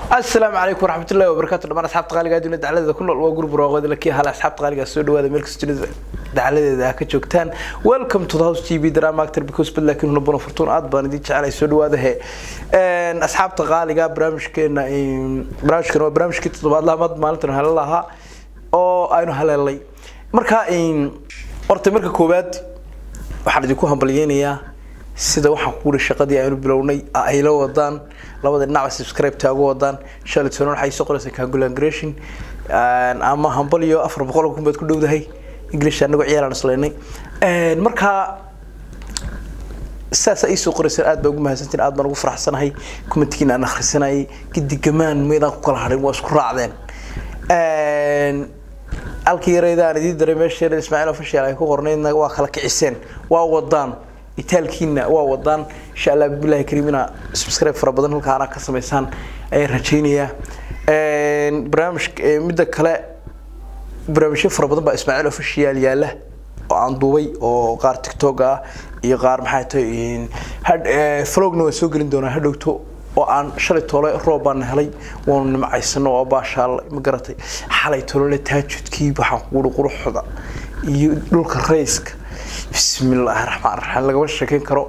asalaamu calaykum waraxmatullahi wabarakaatu dhamaan asxaabta qaaliga adduunya dacladeeda ku nool waa gurub raaqood lakii hale asxaabta qaaliga soo dhawaada meel kasta dunida dacladeeda ah ka joogtaan welcome to the house tv drama actor because bad laakiin huna buna furtuun aad baan idin jecelay soo dhawaada he asxaabta qaaliga barnaamijkeena barnaamijkan waa barnaamijkii toddobaadlaha mad maalintan hale lahaa oo aynu haleelay marka horta marka koowaad waxaan idinku hambalyeynayaa sida waxaan ku wuri shaqadii aynu bilownay ay la wadaan labada dhinacba subscribe taagu wadaan shalay toban waxay soo qoraysaa congratulation ama hambal iyo afar boqol kun baad ku dhowdahay english anagoo ciyaalaan islaynay marka saas ay soo qoraysaan aad baa ugu mahadsantiin aad baan ugu faraxsanahay commentigiina aan akhrisanayay gidigamaan meydaan ku kala hadhin waa isku raacdeen halkii yarayda aan idiin daray meesha yarada ismaaciil official ay ku qornaydna waa kala kiciseen waa wadaan itaalkiina waa wadaan insha allah bilahi kariimina subscribe fara badan halkaana ka samaysaan ayaan rajaynayaa barnaamij midda kale barnaamijyo fara badan baa ismaaciil official yaala oo aan duubay oo qaar tiktok ah iyo qaar maxay tahay vlogna waan soo gelin doonaa hadhowto oo aan shalay toole roob baan helay waanu nimcaysano oo baashaalay ma garatay xalay tolole taajudkii waxaan kuuri quruxda iyo dhulka rayska bismi illaahi raxmaan raxiim lagama sheekeyn karo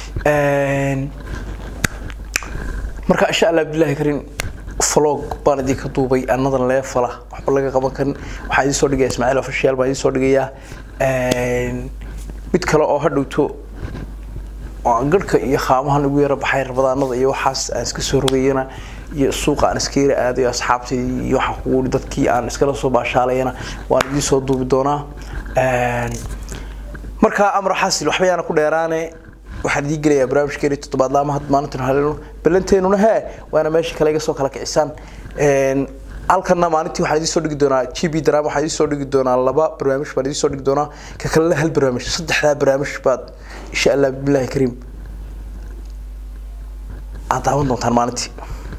marka insha allah bilahi karin vlog baan idinka duubay anadan leefala waxba laga qaban karin waxaan idin soo dhigaya ismaaciil official baan idin soo dhigayaa mid kale oo hadhowto garhka iyo qaamahan ugu yara baxay rabadaanada iyo waxaas aan iska soo rogayana iyo suuqa aan iska yara aadayo asxaabtay iyo waxaan kuguuri dadkii aan iskala soo baashaalayana waan idiin soo duubi doonaa markaa amar xasil waxba yaana ku dheeraane waxaan idiin gelayaa barnaamijkeeni toddobaad laama had maalintan haleeno balanteenuna hee waana meesha kale iga soo kala kicisaan halkana maalintii waxaan idiin soo dhigi doonaa g b drama waxaan idiin soo dhigi doonaa laba barnaamij baan idiin soo dhigi doonaa ka kalena hal barnaamij saddexdaa barnaamij baad insha allah bilahi kariim aad daawan doontaan maalintii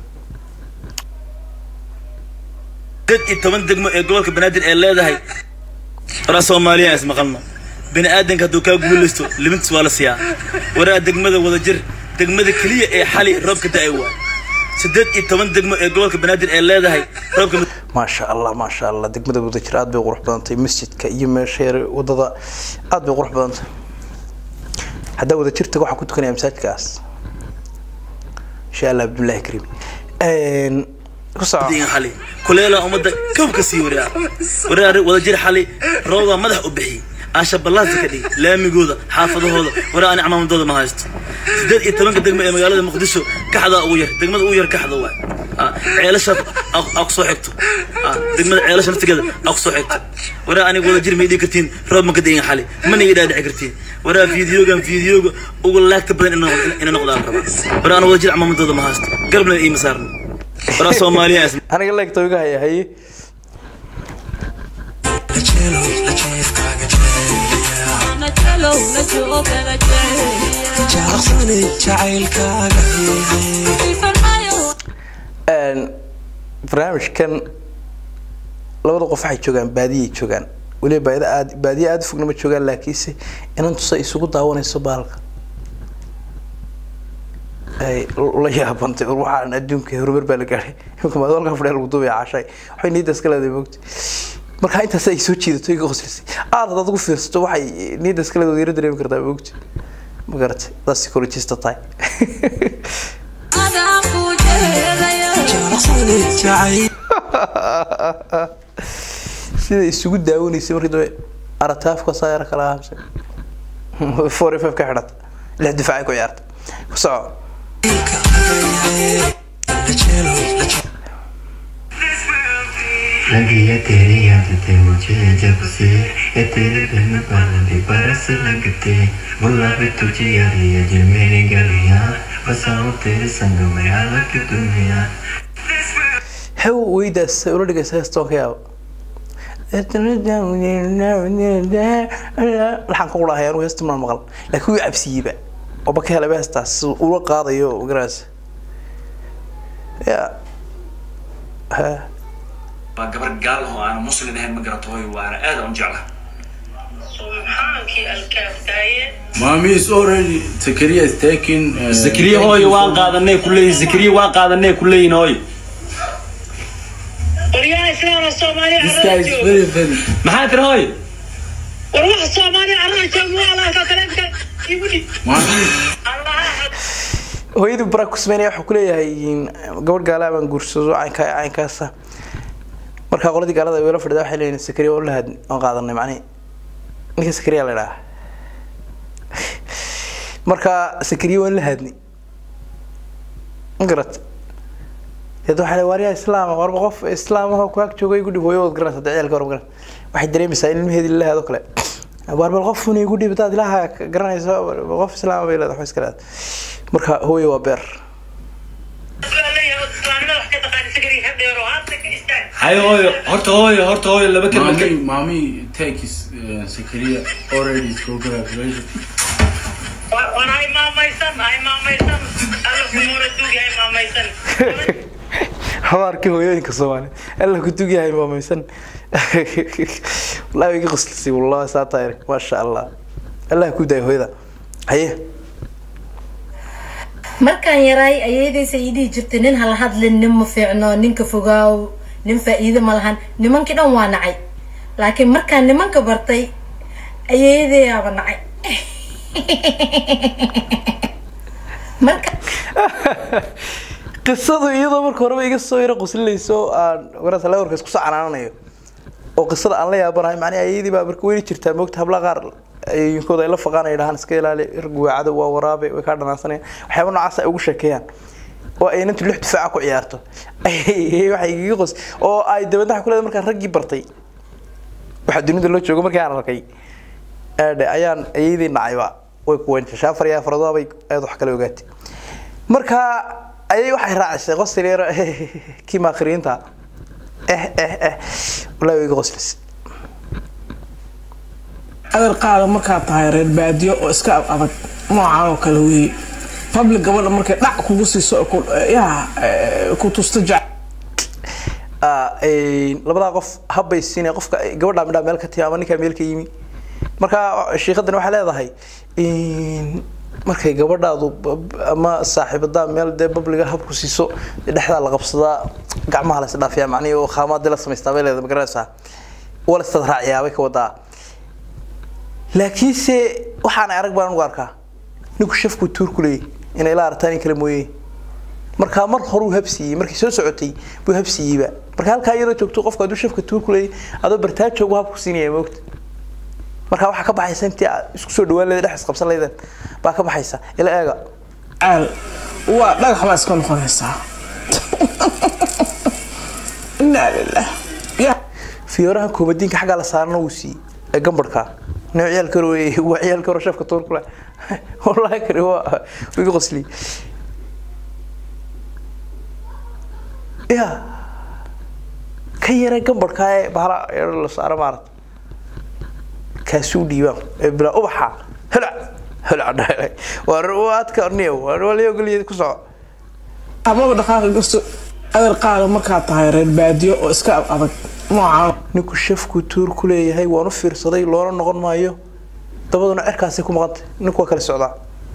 dad iyo toban degmo ee gobolka banaadir ee leedahay waraa soomaaliya is maqalno bini aadanka hadduu kaa guulaysto limintiis waa la siiyaa waraa degmada wadajir degmada keliya ee xali roobka da-ay waa sideed iyo toban degmo ee gobolka banaadir ee leedahay roobka maasha allah maasha allah degmada wadajir aad bay qurux badantay masjidka iyo meesha yar wadada aad bay qurux badantay haddaa wadajir tago waxaan ku tukanaya masaajidkaas insha allah bilahi kariim ku soco xali kuleela ummadda kawka sii waraa waraa wadajir xali roobaa madax u bixiyey aasha ballaasa ka dhigi laamigooda xaafadahooda waraa ani camaamadooda ma haysto sideed iyo tobanka degmo ee magaalada muqdisho kaxdaa ugu yar degmada ugu yar kaxda waay ceelasha aa ku soo xigto degmada ceelasha naftigeeda aa ku soo xigto waraa aniga wadajir ma idhigi kartiin roob ma ka dayin xali mana iga dhaadhici kartiin waraa fiidiyogan fiidiyooga ugu laagta badan ina noqdaan raba waraa ana wadajir camaamadooda ma haysto garabna iima saarno waraa soomaaliya aniga leegta iga haya haye barnaamijkan labada qof waxay joogaan baadiyay joogaan weliba baadi aad baadiye aada fogna ma joogaan laakiinse inan tusa isugu daawanayso baalka ay la yaabantay waxaan adduunka horumar baa la gaadhay imika maadalka fadhiya lagu duubaya cashay waxay niyadda iska leedahay moogta marka intaas ay soo jiidato iga qoslisay aad hadaad ugu fiirsato waxay niyadda iska leedahay yara dareemi kartaa moogta ma garatay adaad psychologista tahay sida isugu daawanaysay markii dambe arataafka saayara kala ahamsay four f f ka xidhata lix difaacay ku ciyaarta ku soco लगी है तेरी आदतें मुझे जब से ये तेरे दिल में पानी बरस लगते बुला भी तुझे यारी है जो मेरी गलियां बसाऊं तेरे संग में अलग दुनिया hew weydaas ula dhigaysa heestoon ka yaabo laxan ka qurahay anugu heesta maan maqal laakiin wuu cabsiiyeyba oba ka helaba heestaas ula qaadayo garanays ya ha waa gabar gaal oo aan muslim ahayn ma garato hooy waana aad aan u jeclaha subxaankii alkaafdaaye Mommy is already Zakaria is taking. Uh, zakariya hooyo waan qaadanay kuleeyihin zakariya waan qaadanay kuleeyihin hooyo waryaha islaama soomaaliya This guy carada is jooga very very. maxaa tiri hooy war waxa soomaaliya carada jooga waa laaka taleefka igu dhig Mami, allaha hooyadii baraa ku sameynaya wuxuu kuleeyahay gabadh gaalaa baan guursado caynka caynkaasa markaa qoladii gaalada weela fadhida waxay leeyihin sakariya oo la had aan qaadanay macnihi ninka sakariya la idhaha markaa sakariya waan la hadnay ma garat deed waxaa le waaryaa islaama warba qof islaam ahoo ku ag jooga igu dhib hooyo wad garanaysa hadda ciyaalka war ma garan waxay dareemaysaa in ilmaheedii la hado kale waar bal qof una igu dhib hadaad ilaaha garanayso qof islaama bay leedahay wax iska leedahay marka hooyo waa beer leeyahay islaamnimada wax ka taqaani sagari ha dheero haadna ka istaag hayo hooyo horta hooyo horta hooyo laba kelmad ka mommy, mommy, take his uh, Zakaria already. It's congratulations. waan hay maamaysan hay maamaysan alla kumuna duugi hay maamaysan habaarkii hooyooyinka soomaali alla ku dugyahay maamaysan wallahi way iga qoslisay wallahi saa tahay maasha allah allah ku daay hooyada haye markaan yaraay ayeedaysa ii dhihi jirtay nin hala hadlin nin ma fiicno ninka fogaaw nin faa'iido ma lahan nimankii dhan waa nacay laakiin markaan nimanka bartay ayeedayaaba nacay marka qisadu iyadoo marka horeba iga soo yaro qoslinayso oo aan warasa lawarka isku soo canaananayo oo qisada aan la yaabanahay macnaha ayadii baa marka weli jirtaa moogta habla qaar ayinkooda ay la faqaan ay dhahaan iska ilaali rguwaacada waa waraabe way kaa dhanaansanayaan waxyaaba noocaas ay ugu sheekeeyaan oo ay inantu lix difaaca ku ciyaarto waxay iga qos oo ay dabadna waxa ku leedahay markaan raggii bartay waxa dunida loo joogo markii aan arkay aadhe ayaan ayadii nacayba way ku weynta shaafar iyo afradoa bay aad wax kale ogaatay marka ayay waxay raacisay qosli yar kii maakhiriinta eh eh eh wallahi way iga qoslisay adar qaada markaad tahay reer baadiyo oo iska ab adag noocaan oo kale weeye public gabadha markay dhac kugu siiso oo ku- yaa eh, ku tusta jac Ah, een, labadaa qof habbay siinay qofka gabadha midhaa meel ka timi ama ninkaa meel ka yimi marka shiikadan waxay leedahay een, markay gabadhaadu b- b- ama saaxiibadaa meel dee babliga habku siiso dee dhexdaa la qabsadaa gacmaha la isdhaafiyaa macnihi oo khaamaadii la samaystaa bay leedahay magaranaysaa wala istad raaciyaa bay ka wadaa laakiinse waxaan arag baan ugu arkaa ninku shafku tuur ku leeyahy inay la artaan in kale mooye markaa mar horuu habsiiyey markii soo socotay buu habsiiyeyba marka halkaa iyadoo joogto qofka hadduu shafka tuur ku leeyahy adoo bartaajoogu habku siinaya moogta marka waxaa ka baxaysa intii aad isku soo dhawaan leeda dhex isqabsan leydeen baa ka baxaysa ila eega caal waa dhagax baa iska noqonaysaa inaa lilah ya fiyooraha koomadiinka xaggaa la saarana wuu siiyey ee gambarka nin ciyaalka hore wey waa ciyaalka hore shafka tuur ku leh wallahi kani waa wuu iga qosliyey ya ka yara gambarka ee bahala yaro la saaro maarata kaasuu dhiibaan ee bilaa ubaxa helac helac dhahay waa waadka orniya waa layogoliya ku soco amaba dhaqaaqi gasto adar qaada markaad tahay reer baadiyo oo iska ab adag noocaan ninku shafku tuur ku leeyahay waan u fiirsaday loona noqon maayo dabaduna cerkaasay ku maqantay ninku waa kala socdaa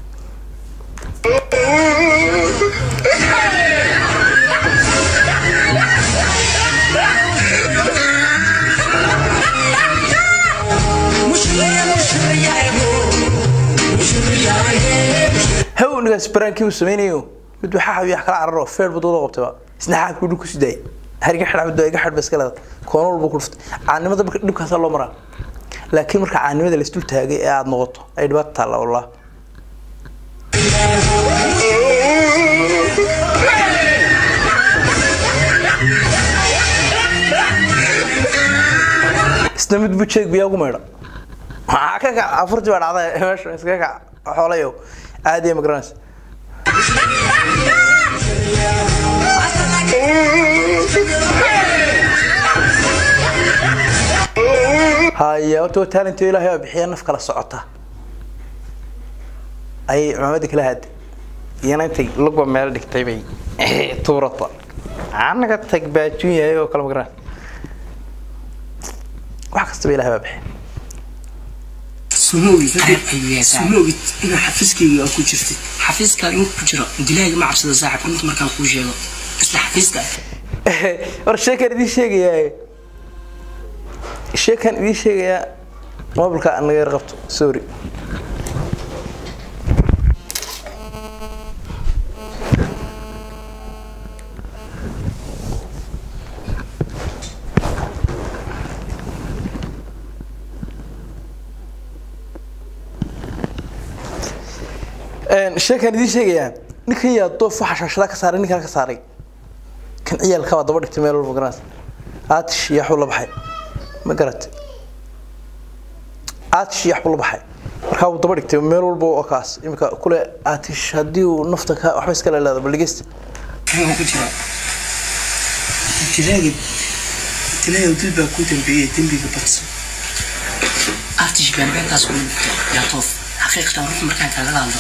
haw ninkaas baraankii uu sameynayo mid waxaa xabiya kala cararo feer buu dooda qabtayba isna xaabkii dhulku si daayay hariga xidha mid iga xidh iska leedahay koona walba ku dhuftay caanimada marka dhibkaasaa loo maraa laakiin marka caanimada la isdul taagay ee aada noqoto ay dhibaato taalla wallah isna mid buu jeeg biyaa ugu maydha maxaa ka kac afurtii baa dhacday meesha iskaga kac xoolayow aad iyo magaranaysa haya horta waa talento ilaahay baa bixiya naf kala socota ayay cumaamadii kala haada iyana intay lugba meel dhigtay bay tuurata anaga tag baajuun yahay oo kale magaran wax kastaba ilaahay baa bixiya sumowgid sumowgid inuu xafiiskayga ku jirtay xafiiska inuu ku jiro dilaaga ma cabsada saaxib inta markaan kuu sheego isla xafiiska war sheekaan idiin sheegayaa sheekaan idiin sheegayaa mobilka aan naga yar qabto sorry sheekaan idiin sheegayaa ninkan yaa doof waxa shaashada ka saaray ninkan ka saaray kan ciyaalka baa daba dhigtay meel walba garaas aatish iyo waxbuu la baxay ma garatay aatish iyo waxbuu la baxay markaa wuu daba dhigtay meel walba oo kaas imika kule aatish haddii uu nafta ka waxba iska leeleeda bal dhegeysta Kan ku jira. Dilaaga dilaaga dil baa ku dambeeyay dembiga badsan. Artish baan beentaas ku dhintay. Yaa toof. Xaqiiqatan ruux markaan kaaga hadlo.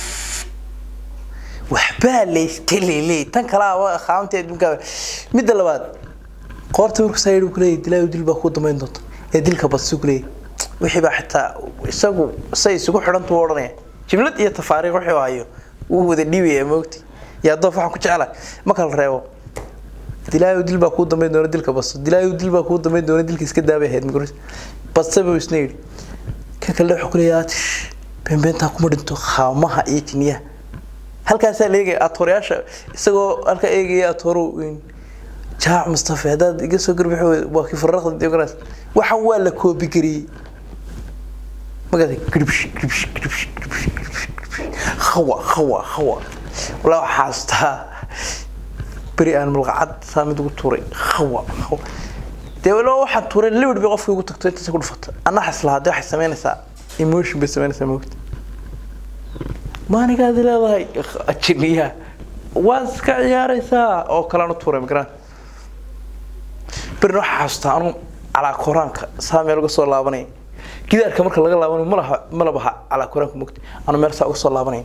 waxbaa laystelele tan kalaa waa qaamta adduunka midda labaad qoorta marku saa yidhi kuleeyahy dilaayo dil baa kuu damayn doonta ee dilka badsi kuleeyahy wixii baa xitaa isagu say isugu xidhantu u odhanaya jimlad iyo tafaariiq wixii uu hayo wuu wada dhiibaya moogti yaa doof waxaan ku jeclahay ma kala reebo dilaayo dil baa kuu damayn doona dilka basto dilaayo dil baa kuu damayn doona dilka iska daabay ahayd miguris badse buu isna yidhi kan kale wuxuu kuleeyahay aatish beenbeentaa kuma dhinto qaamaha iyo jiniyaha halkaasaa la eegaya atoorayaasha isagoo halka eegaya atooro jaac mustafa haddaad iga soo garbix waa kii farraqda diogras waxaan waa la koobi gariyey magada gribsh gribsh gribsh gribsh gribsh khawa khawa khawa walaa waxaa xaastaa beri aan malqacad saa mid ugu tuuray khawa khawa dee walaa waxaan tuuray libid bay qofkii ugu tagto intaas ku dhufata anaa xaslahaa dee waxay samaynaysaa emotion bay samaynaysaa moogta maanigaad leedahay jiniya waad iska ciyaaraysaa oo kalena tuuray magaraan berina waxaa xasuustaa anu calaa koraanka saa meel uga soo laabanaya gidaarka marka laga laabanayo malaha malabaha calaa koraanka mogta anu meel saa uga soo laabanaya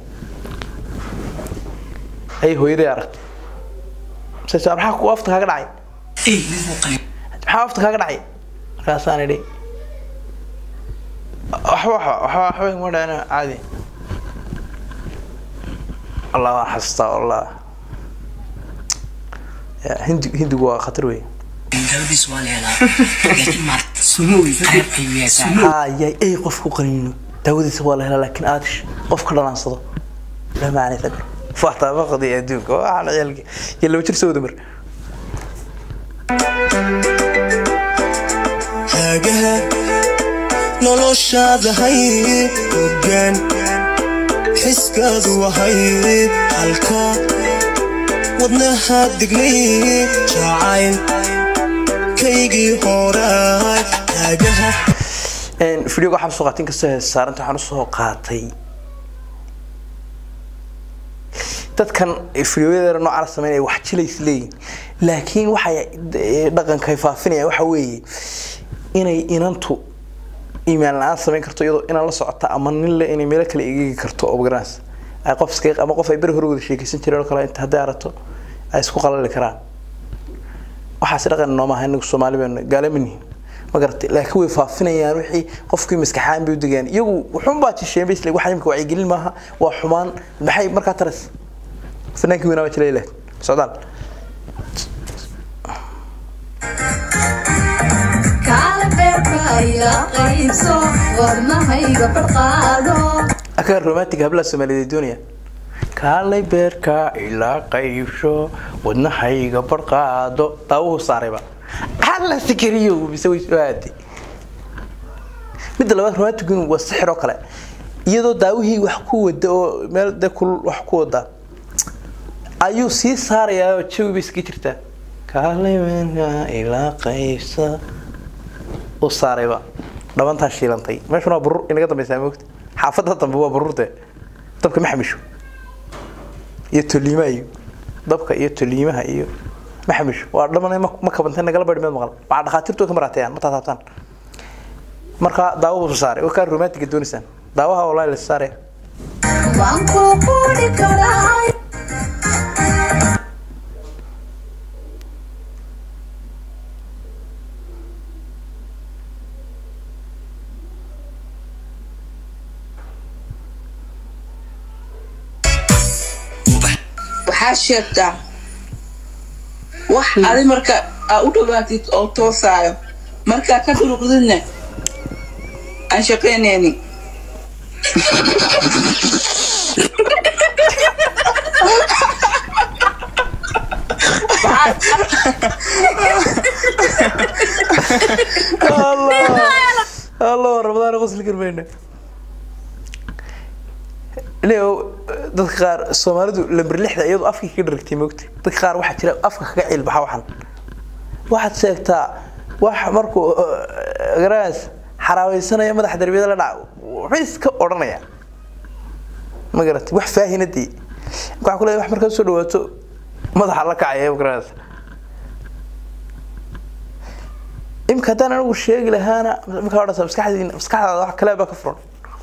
ayay hooyaday aragtay sasa maxaa ku afta kaaga dhacay Ey, mid muu qalin. maxaa afta kaaga dhacay markaasaan idhi waxba waxba waxba waxba iguma dhacina caadi الله حستا والله هندي هندي waa khatar wey Dawadiis waa la helaa. Laakiin maar sumowi qayb ayuu yeeshaa. hayay ay qof ku qaniino daawadiisa waa la helaa laakiin aadish qof ka dhalaansado la macnay tagar fahta baqdi adduunka waxaan ciyalki yalla wajir soo damar haagaha noloshaada hay hoggaan xiskaadu wahay halka wadnaha dignay jacayl kaygii horaay haagaha videoga waxaan soo qaatay inkastoo hees saaranta waxaan usoo qaatay dadkan videoyada noocaana sameynaya wax jilays leeyihin laakiin waxay dhaqanka ay faafinayaan waxa weeye inay inantu iimaan la-aan samayn karto iyadoo inaan la socota ama nin le inay meelo kale egeegi karto oo garanays ay qof iska ama qof ay beri hore wada sheekaysan jireen oo kale inta hadday arato ay isku qalali karaan waxaasi dhaqan nooma aha inagu soomaali baynu gaalamanihin ma garatay laakiin way faafinayaan wixii qofkii maskaxaan bay u degaan iyagu wuxuun baa jisheen bay isle waxa imika wacyigelin maaha waa xumaan maxay markaa taras fanaankii weynaa waa jilay leh socdaal akaga romantic hablaha soomaaliyeed doonaya kaalay beerka ilaa qaybsho wadnahayga barqaado daawuhu saarayba alla sikariyo mise way soo aaday midda labaad romantic waa sixir oo kale iyadoo daawihii wax ku wada oo meel de kulul wax ku wada ayuu sii saarayaa oo jawi bay iska jirtaa kaalay beerka ilaa qaybsa u saarayba dhabantaa shiilantay meeshuna waa burur inaga dambeysaa moogta xaafadda dambe waa bururde dabka ma xamisho iyo toliimaha iyo dabka iyo toliimaha iyo ma xamisho waa dhamanay ma kabantay nagala bari meed maqal waxaa dhakhaatiirtu ka maraateeyaan ma taataabtaan marka daawo buu saaray oo kaa romantiga doonaysaan daawaha wallahi la saaraya waxaa sheegtaa wax adi marka aa u dhawaatid oo toosaayo markaa ka duruqdidna aan shaqaynaynin الله رمضان غسل كرمينا leo dadka qaar soomaalidu lamber lixda iyadoo afka ka dharagtay moogta dadka qaar waxaa jira afka kaga cilbaxa waxan waxaad sheegtaa wax markuu garaas xaraaweysanaya madaxa darbiyada la dhaca wuxuu iska odhanaya ma garatay wax faahinadii waxaa ku leeyahay wax markaad soo dhawaato madaxa la kacaya garaas imka haddaan anigu sheegi lahaana markaa odhansa maskaxdiina maskaxdaada wax kale baa ka furan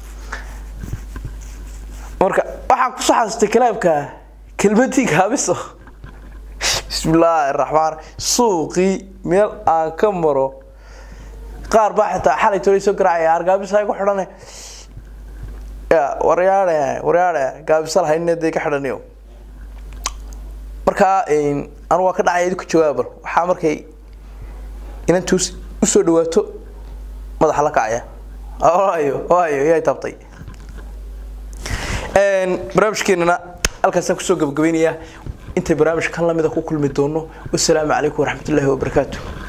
marka waxaan kusoo xasustay kalaabka kelmadii gaabiso bismillaahi raxmaan suuqii meel aan ka maro qaar baa xitaa xalay tolay soo garaacaya argaabisa ku xidhane ya waryaadhe waryaadhe gaabisa lahayne dee ka xidhaniyo markaa anu waa ka dhacaya idinku jawaabal waxaa markay inantu usoo dhawaato madaxa la kacaya waayo waayo yaa taabtay barnaamijkeenana halkaasaan kusoo gabagabaynayaa intay barnaamij kan lamida ku kulmi doono wasalaamu calaykum waraxmatullaahi wabarakaatu